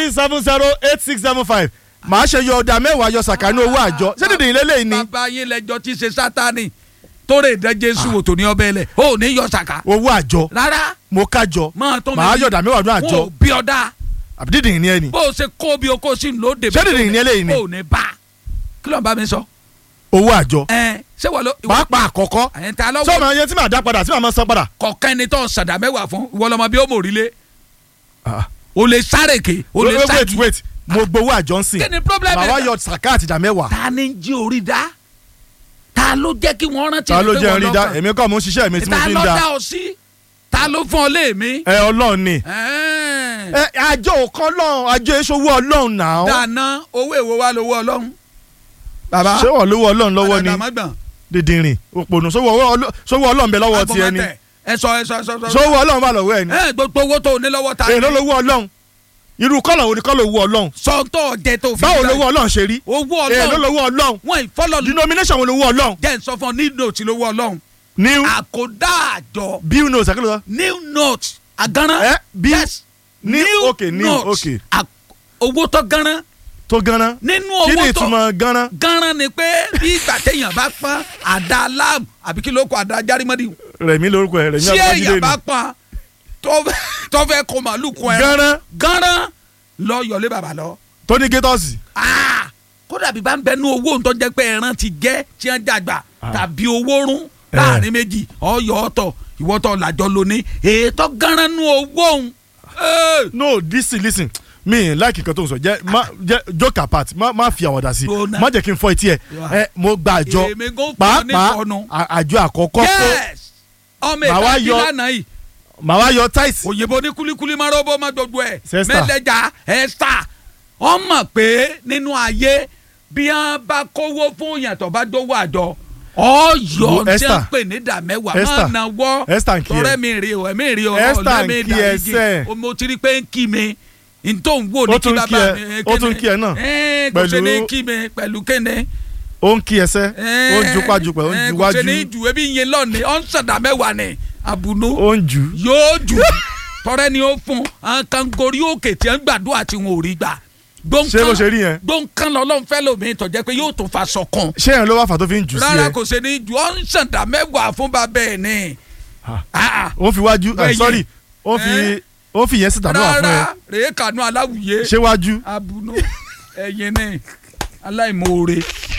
three seven zero eight six seven five màá ṣe yọ ọ̀dà mẹ́wàá yọ sàkánú owó àjọ ṣé dídì ilé lẹ́yìn ni bàbá yín lẹjọ tí ṣe sátani tó lè dẹ jésù wò tó ní ọbẹ̀ lẹ̀ ó ní yọ sàkà owó àjọ rárá mo kájọ máa tó màá yọ ọ̀dà mẹ́wàá ọdún àjọ wọn ò bí ọ̀dà àbí dídì ìní ẹ ni bó o ṣe kó bí o kó sí lóde Ṣé dìdì ní eléyìí ni? ó ní bá kí ló ń bá mi sọ owó àjọ ẹ ṣé wọ́n ló pàápàá àkọ́kọ́ ẹ̀ ń ta lọ́wọ́ sọ́ọ̀mù ẹyẹ tí màá dá padà tí màá máa san padà. kọ̀ọ̀kan ẹni tó ń sàdá mẹ́wàá fún ìwọ lọ́mọ bí ó mò rí lé Ah. o lè sárèké o lè wait wait sáàkì wait mo gbowó àjọ ń sìn kí ni problem màá wá ẹ̀ yọ sàká àti ìdá mẹ́wàá ta ni ń jí orí dá ta ló jẹ́ kí wọ́n rántí ta ló pé jẹ́ wọ́n rí dá lọ́kàn? èmi kọ́ mo ń ṣiṣẹ́ mi tí mo ta fi ń ló da dá ọ sí ta ló fún ọ léèmí. ẹ ọlọ́run ni Ẹ̀ẹ́n. ẹ àjọ òkan lọ́run àjọ èso owó ọlọ́run náà dáná owó èwo wa lówó ọlọ́run. bàbá ṣé wọ́n lówó ọlọ́run lọ́wọ́ ni àdàmọ́gbọ̀n dìndìnrín òpònú sówó ọlọ́- sówó ọlọ́run bẹ lọ́wọ́ tiẹ̀ ni agbọ̀mọ̀tẹ̀ ẹ sọ ẹ sọ ẹ sọ ẹ sọ. sówó ọlọ́run bá lọ́wọ́ ẹ̀ ni ẹ gbogbo owó tó o ní lọ́wọ́ ta èèló lówó ọlọ́run irú kọ́lọ̀ wo ni kọ́lọ̀ owó ọlọ́run sọ́ńtọ̀ jẹ tó fi. báwo gbà- lówó ọlọ́run ṣe rí owó èèló ọlọ́run lówó ọlọ́run wọ́n ìfọ́lọ́ denomination wo lówó ọlọ́run jẹ́ ń sọ fún ọ ní note lówó ọlọ́run. new àkódá àjọ bill notes àkìlọ̀ sọ new note agánná. ẹ bill yes new okay new note. okay À- owó tó gánná tó gánná nínú kí ni owó tó ìtumọ̀ gánná gánná ni pé bí ìgbà téèyàn bá pọ́n àdá láàmù àbí kí ló kọ àdá járímọ́dì rẹ̀mí lórúkọ ẹ̀ rẹ̀mí tí èèyàn abájídé bá ni pọ́n tó fẹ́- tó fẹ́ kó màálù kún ẹ gánná gánná lọ yọlé bàbá lọ. tó ní gétọ́sì Ah! kódà bí bá ń bẹnu owó tó jẹ́ pé ẹran ti jẹ́ tí wọ́n dàgbà tàbí owó rún láàrin méjì ọyọ ọ̀tọ̀ ìwọ́tọ̀ làjọ lóní ètò gánná nu owó òun. Ẹ́! no listen listen mi láìkì kan tó ń sọ jẹ má jẹ joke apart má má fi àwàdà sí Gbóná. má jẹ́ kí n fọ etí ẹ ẹ mo gba àjọ Èmi gan fún ọ ní pàápàá ìfọnu. à- àjọ àkọ́kọ́ kó yes ọmọ Màá wá ìta yọ- kílánà yìí màá wá yọ táìsì òyìnbó ní kulikuli máa rọ́bọ̀ máa gbogbo ẹ̀ Sẹ́stà. mẹ́lẹ́jà ẹ̀sà wọ́n mọ̀ pé nínú ayé bí wọ́n bá kówó fún yàtọ̀ bá dówó àjọ ọ̀yọ́ tí Esther. wọ́n pè ní ìdá mẹ́wàá máa Esther. náwó Esther ń kí ẹ. tọrẹ mi rí o ẹ̀mí rí o Esther ń ọ̀lẹ́mí kí ẹ sẹ́. ìdàríjì mo ti rí pé ń kí mi n tó ń wò ní Ó kí tún kí bàbá ẹ- mi ó tún kí ẹ náà. ẹ̀ kò ṣe ní Pẹ̀lú- kí mi pẹ̀lú kéne ó ń kí ẹsẹ̀ ó ń jupájú pẹ̀ ó ń kò ṣe ní juwájú ju ebi yẹn lọ́ọ̀ni ọ̀ ń sàdá mẹ́wàá ni àbùnú ó ń jù yóò jù tọrẹ ni ó fún àwọn kan gorí òkè tí wọn gbàdúrà tí wọn ò rí gbà ṣé bó ṣe rí yẹn gbọǹkan lọlọrun fẹ lómi tọjẹ pé yóò tún fa sọkàn ṣé yẹn ló wá fà tó fi ń jù sí rárá ẹ kò ṣe ní ju ọ ń ṣàǹdà mẹ́wàá fún bàbá ẹ̀ ní. Ah. Ah, ah. ó ń fi wájú Bẹ́ẹ̀ ẹ sorry ó ń fi Eh. ó ń fi yẹn síta náà fún ẹ rárá rèé kànú aláwùyé ṣé wájú abunú ẹyin ní aláìmoore